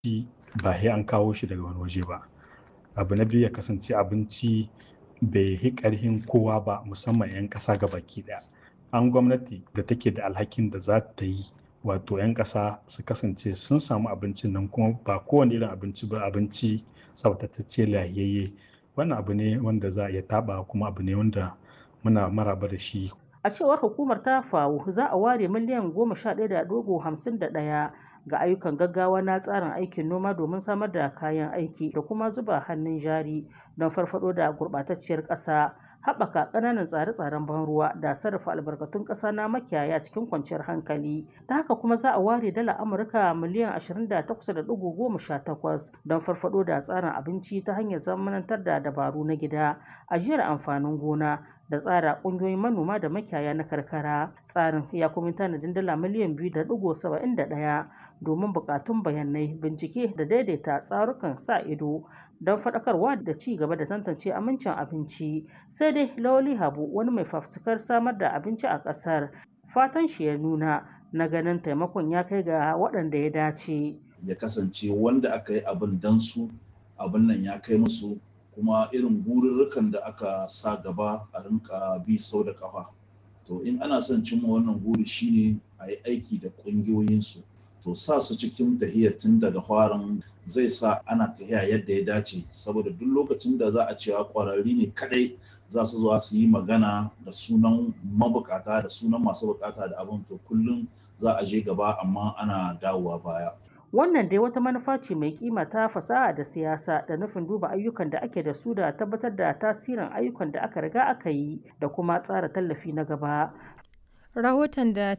abinci ba sai an kawo shi daga wani waje ba abu na biyu ya kasance abinci bai yi ƙarhin kowa ba musamman 'yan ƙasa ga baki ɗaya an gwamnati da take da alhakin da za ta yi wato 'yan ƙasa su kasance sun samu abincin nan kuma ba kowane irin abinci ba abinci tsaftatacce lahiyayye wannan abu ne wanda za a iya taɓa kuma abu ne wanda muna maraba da shi A cewar hukumar ta FAO za a ware miliyan goma sha ɗaya da ɗigo hamsin da ɗaya ga ayyukan gaggawa na tsarin aikin noma domin samar da kayan aiki da kuma zuba hannun jari don farfado da gurɓatacciyar ƙasa haɓaka ƙananan tsare-tsaren ban ruwa da sarrafa albarkatun ƙasa na makiyaya cikin kwanciyar hankali ta haka kuma za a ware dala amurka miliyan 28.18 don farfado da tsarin abinci ta hanyar zamanantar da dabaru na gida ajiyar amfanin gona da tsara ƙungiyoyin manoma da makiyaya na karkara tsarin ya kuma tanadin dala miliyan 2.71 domin buƙatun bayanai bincike da daidaita tsarukan sa ido don faɗakarwa da ci gaba da tantance amincin abinci sai dai lawali habu wani mai fafutukar samar da abinci a ƙasar fatan shi ya nuna na ganin taimakon ya kai ga waɗanda ya dace ya kasance wanda aka yi abin dan su abin nan ya kai musu kuma irin gururrukan da aka sa gaba a rinka bi sau da kafa to in ana son cimma wannan guri shine a yi aiki da ƙungiyoyinsu to sa su cikin tahiyar tun daga farin zai sa ana tahiya yadda ya dace saboda duk lokacin da za a cewa ƙwararri ne kadai za su zuwa su yi magana da sunan mabukata da sunan masu bukata da abin to kullum za a je gaba amma ana dawowa baya Wannan dai wata manufa ce mai kima ta fasaha da siyasa da nufin duba ayyukan da ake da su da tabbatar da tasirin ayyukan da aka riga aka yi da kuma tsara tallafi na gaba. Rahoton da